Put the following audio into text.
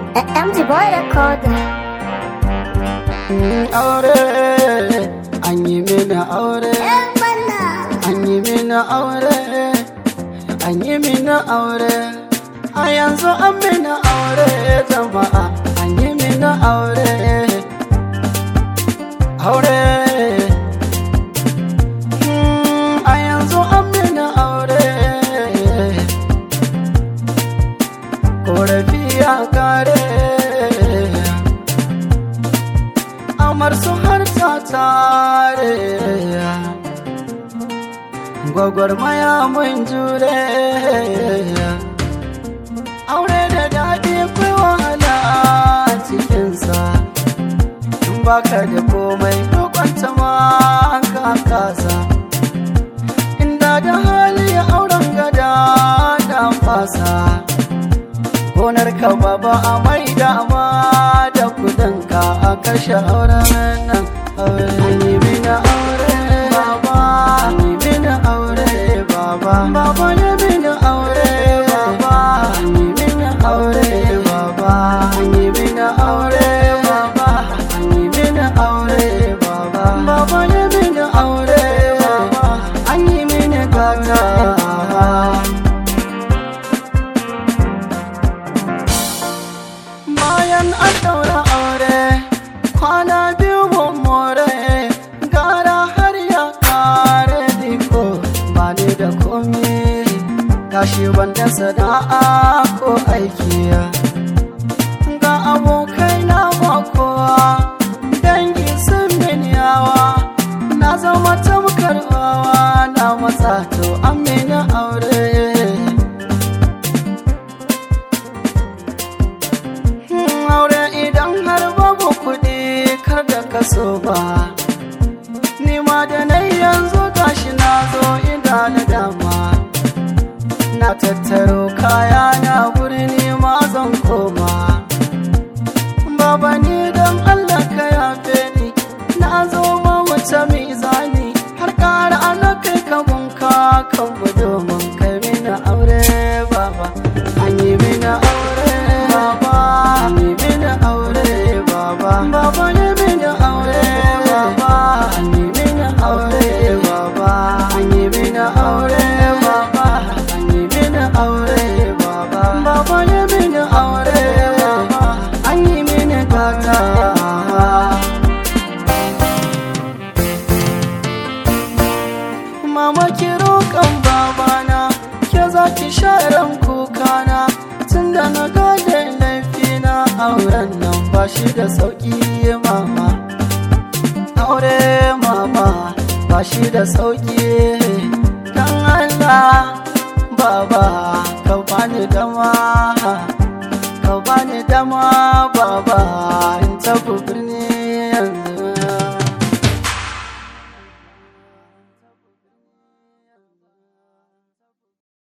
MG Boy Recorder. aure an yi mini aure an yi mini aure an yi mini aure a yanzu an mini aure jama'a an yi mini aure aure Mm, a yanzu an mini aure korafi ya kare amar su har ta tare gwagwarmaya mun jure aure da daɗi kai wahala a cikinsa in baka da komai kwanta ma ka kasa inda da hali auren gada da fasa gonar ka baba a mai dama da kudinka a kashe auren nan aure an yi mini aure baba an yi mini aure baba baba ya mini aure baba an yi mini aure baba an yi mini aure baba an yi mini aure baba baba ya mini aure baba an yi mini gata bayan an daura aure kwana biyu mun more gara har ya kare diko ba ni da komi gashi wanda sana'a ko aiki ga abokai na ba kowa dangi sun min yawa na zama tamkar wawa na matsa to an mini aure aure idan har babu kuɗi kar da kaso ba ni ma da na yanzu gashi na zo ina da dama na tattaro kaya na birni ma zan koma baba ni don allah ka yafe ni na zo ma wuce mizani har ƙara ana kai ka bunka kan mu domin kai mini aure baba an yi mini aure baba an yi mini aure baba baba ne mini aure baba an yi mini aure baba an yi mini aure baba an yi mini aure baba baba ne mini aure baba an yi mini gata mama ki roƙon babana ke za ki sharan kukana tun da na gade laifina auren nan ba shi da sauƙi mama aure mama ba shi da sauƙi don Allah baba ka bani dama ka bani dama baba in tafi birni